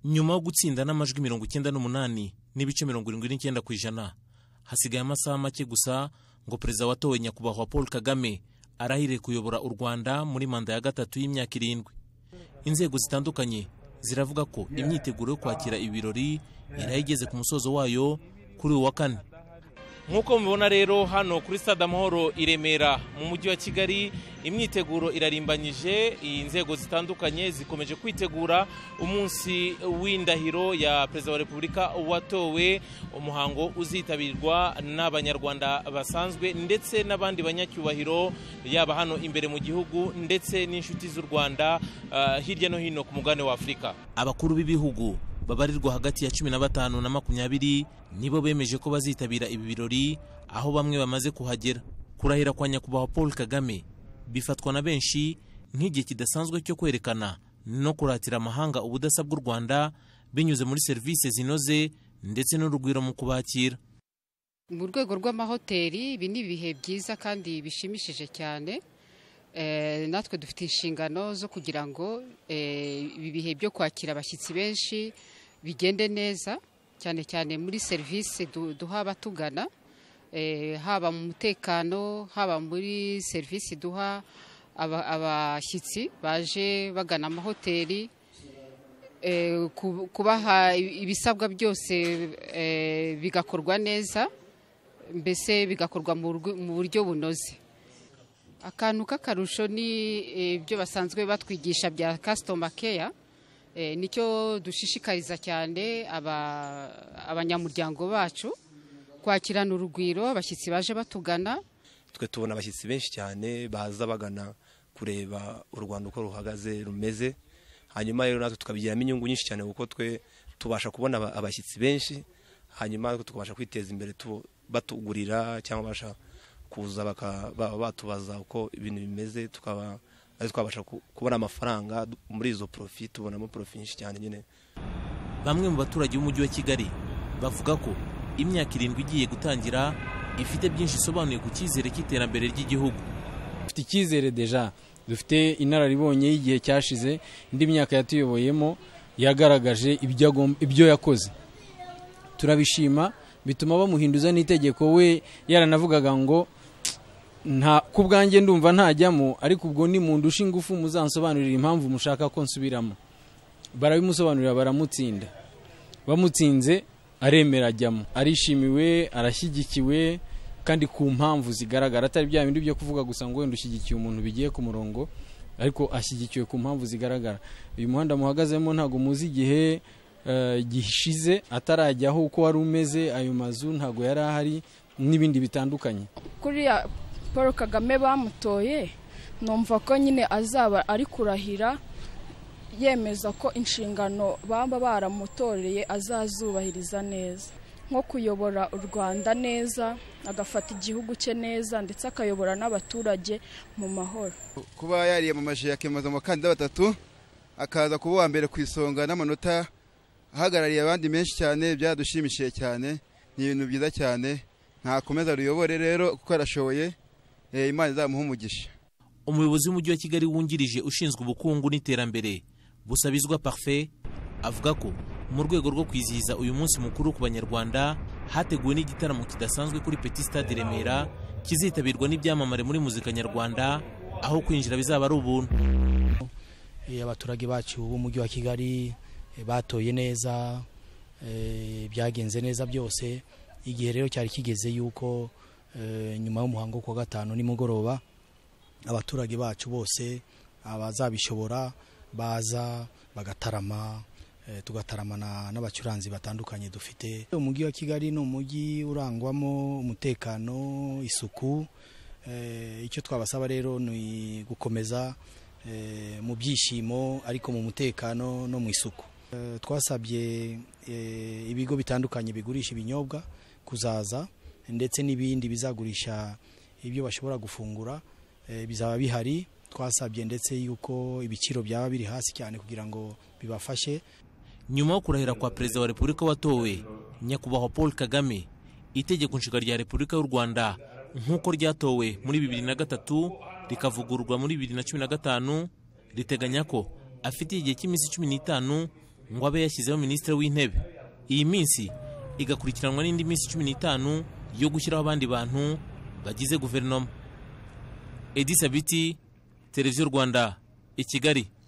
nyuma yo gutsinda n'amajwi mirongo icyenda n'umunani n'ibice mirongo irindwi n'icyenda ku ijana hasigaye amasaha make gusa ngo perezida watowe nyakubahwa paul kagame arahire kuyobora u rwanda muri manda ya gatatu y'imyaka irindwi inzego zitandukanye ziravuga ko imyiteguro yo kwakira ibi birori irayigeze ku musozo wayo kuri uyu wa kane nk'uko mubibona rero hano kuri stade amahoro i remera mu mujyi wa kigali imyiteguro irarimbanyije inzego zitandukanye zikomeje kwitegura umunsi w'indahiro ya perezida wa repubulika watowe umuhango uzitabirwa n'abanyarwanda basanzwe ndetse n'abandi banyacyubahiro yaba hano imbere mu gihugu ndetse n'inshuti z'u rwanda hirya no hino ku mugabane wa afurika abakuru b'ibihugu babarirwa hagati ya cumi na batanu na makumyabiri nibo bemeje ko bazitabira ibi birori aho bamwe bamaze kuhagera kurahira kwa nyakubahwa paul kagame bifatwa na benshi nk'igihe kidasanzwe cyo kwerekana no kuratira amahanga ubudasa bw'u rwanda binyuze muri serivisi zinoze ndetse n'urugwiro mu kubakira mu rwego rw'amahoteli ibi ni ibihe byiza kandi bishimishije cyane natwe dufite inshingano zo kugira ngo ibi bihe byo kwakira abashyitsi benshi bigende neza cyane cyane muri serivisi duha abatugana haba mu mutekano haba muri serivisi duha abashyitsi baje bagana amahoteli kubaha ibisabwa byose bigakorwa neza mbese bigakorwa mu buryo bunoze akantu k'akarusho ni ibyo basanzwe batwigisha bya kasitoma keya nicyo dushishikariza cyane abanyamuryango bacu kwakirana urugwiro abashyitsi baje batugana twe tubona abashyitsi benshi cyane baza bagana kureba u rwanda uko ruhagaze rumeze hanyuma rero natwe tukabigiramo inyungu nyinshi cyane kuko twe tubasha kubona abashyitsi benshi hanyuma tukabasha kwiteza imbere batugurira cyangwa babasha kuza bakaba batubaza uko ibintu bimeze tukaba ari twabasha kubona amafaranga muri izo porofi tubonamo porofi nyinshi cyane nyine bamwe mu baturage b'umujyi wa kigali bavuga ko imyaka irindwi igiye gutangira ifite byinshi isobanuye ku cyizere cy'iterambere ry'igihugu dufite icyizere deja dufite inararibonye y'igihe cyashize indi myaka yatuyoboyemo yagaragaje ibyo yakoze turabishima bituma bamuhinduza n'itegeko we yaranavugaga ngo nta ku bwanjye ndumva ntajyamo ariko ubwo ni mu ndusha ingufu muzansobanurira impamvu mushaka ko nsubiramo barabimusobanurira baramutsinda bamutsinze aremera ajyamo arishimiwe arashyigikiwe kandi ku mpamvu zigaragara atari bya bindi byo kuvuga gusa ngo wenda ushyigikiye umuntu bigiye ku murongo ariko ashyigikiwe ku mpamvu zigaragara uyu muhanda muhagazemo ntabwo muzi igihe gishize atarajyaho uko wari umeze ayo mazu ntabwo yari ahari n'ibindi bitandukanye kuriya paul kagame bamutoye numva ko nyine azaba ari kurahira yemeza ko inshingano baba baramutoreye azazubahiriza neza nko kuyobora u rwanda neza agafata igihugu cye neza ndetse akayobora n'abaturage mu mahoro kuba yariyamamaje akemeza abakandida batatu akaza kuba uwa mbere ku isonga n'amanota ahagarariye abandi menshi cyane byadushimishije cyane ni ibintu byiza cyane ntakomeza ruyobore rero kuko arashoboye imana izamuha umugisha umuyobozi w'umujyi wa kigali wungirije ushinzwe ubukungu n'iterambere busabizwa parfe avuga ko mu rwego rwo kwizihiza uyu munsi mukuru ku banyarwanda hateguwe n'igitaramo kidasanzwe kuri peti stade remera kizitabirwa n'ibyamamare muri muzika nyarwanda aho kwinjira bizaba ari ubuntu abaturage bacu b'umujyi wa kigali batoye neza byagenze neza byose igihe rero cyari kigeze yuko nyuma y'umuhango ku wa gatanu nimugoroba abaturage bacu bose abazabishobora baza bagatarama tugataramana n'abacuranzi batandukanye dufite umujyi wa kigali ni umujyi urangwamo umutekano isuku icyo twabasaba rero ni gukomeza mu byishimo ariko mu mutekano no mu isuku twasabye ibigo bitandukanye bigurisha ibinyobwa kuzaza ndetse n'ibindi bizagurisha ibyo bashobora gufungura bizaba bihari twasabye ndetse yuko ibiciro byaba biri hasi cyane kugira ngo bibafashe nyuma yo kurahira kwa perezida wa repubulika watowe nyakubahwa paul kagame itegeko nshinga rya repubulika y'u rwanda nk'uko ryatowe muri bibiri na gatatu rikavugururwa muri bibiri na cumi na gatanu riteganya ko afite igihe cy'iminsi cumi n'itanu ngo abe yashyizeho minisitiri w'intebe iyi minsi igakurikiranwa n'indi minsi cumi n'itanu yo gushyiraho abandi bantu bagize guverinoma edi sabiti televiziyo rwanda i kigali